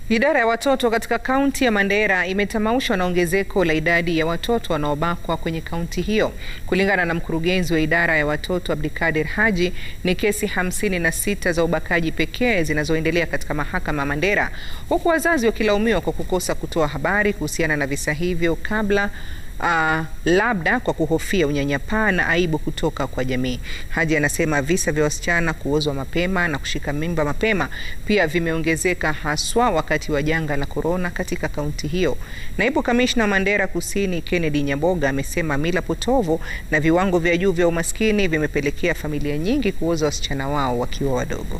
Idara ya watoto katika kaunti ya Mandera imetamaushwa na ongezeko la idadi ya watoto wanaobakwa kwenye kaunti hiyo. Kulingana na mkurugenzi wa idara ya watoto Abdikadir Haji, ni kesi hamsini na sita za ubakaji pekee zinazoendelea katika mahakama ya Mandera, huku wazazi wakilaumiwa kwa kukosa kutoa habari kuhusiana na visa hivyo kabla Uh, labda kwa kuhofia unyanyapaa na aibu kutoka kwa jamii. Haji anasema visa vya wasichana kuozwa mapema na kushika mimba mapema pia vimeongezeka haswa wakati wa janga la korona katika kaunti hiyo. Naibu kamishna wa Mandera Kusini Kennedy Nyaboga amesema mila potovu na viwango vya juu vya umaskini vimepelekea familia nyingi kuoza wasichana wao wakiwa wadogo.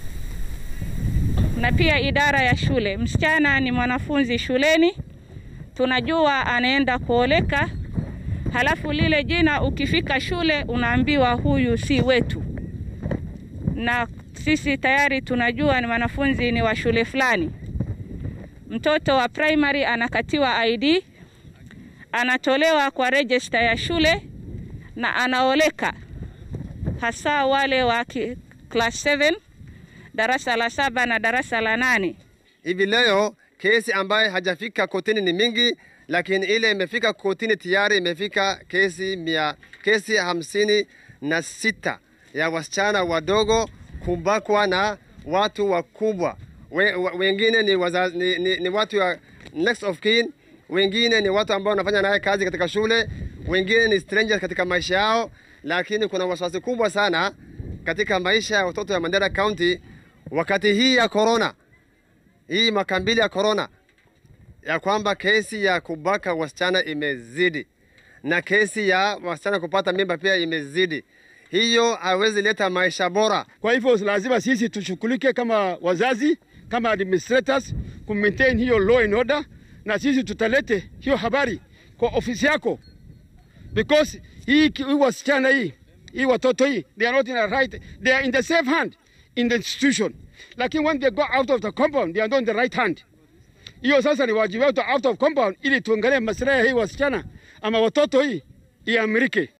Na pia idara ya shule, msichana ni mwanafunzi shuleni tunajua anaenda kuoleka, halafu lile jina ukifika shule unaambiwa huyu si wetu, na sisi tayari tunajua ni wanafunzi ni wa shule fulani. Mtoto wa primary anakatiwa ID, anatolewa kwa register ya shule na anaoleka, hasa wale wa class 7 darasa la saba na darasa la nane. Hivi leo kesi ambayo hajafika kotini ni mingi, lakini ile imefika kotini tayari imefika kesi mia, kesi hamsini na sita ya wasichana wadogo kubakwa na watu wakubwa. We, wengine ni, wazazi, ni, ni, ni watu wa next of kin, wengine ni watu ambao wanafanya naye kazi katika shule, wengine ni strangers katika maisha yao, lakini kuna wasiwasi kubwa sana katika maisha ya watoto ya Mandera County wakati hii ya corona hii mwaka mbili ya corona, ya kwamba kesi ya kubaka wasichana imezidi na kesi ya wasichana kupata mimba pia imezidi. Hiyo hawezi leta maisha bora. Kwa hivyo lazima sisi tushughulike kama wazazi, kama administrators ku maintain hiyo law and order, na sisi tutalete hiyo habari kwa ofisi yako, because hii hii wasichana hii hii watoto hii they are not in a right, they are in the safe hand in the institution lakini when they go out of the compound they are not in the right hand. Hiyo sasa ni wajibu wetu out of compound, ili tuangalie maslahi ya hii wasichana ama watoto hii iamrike.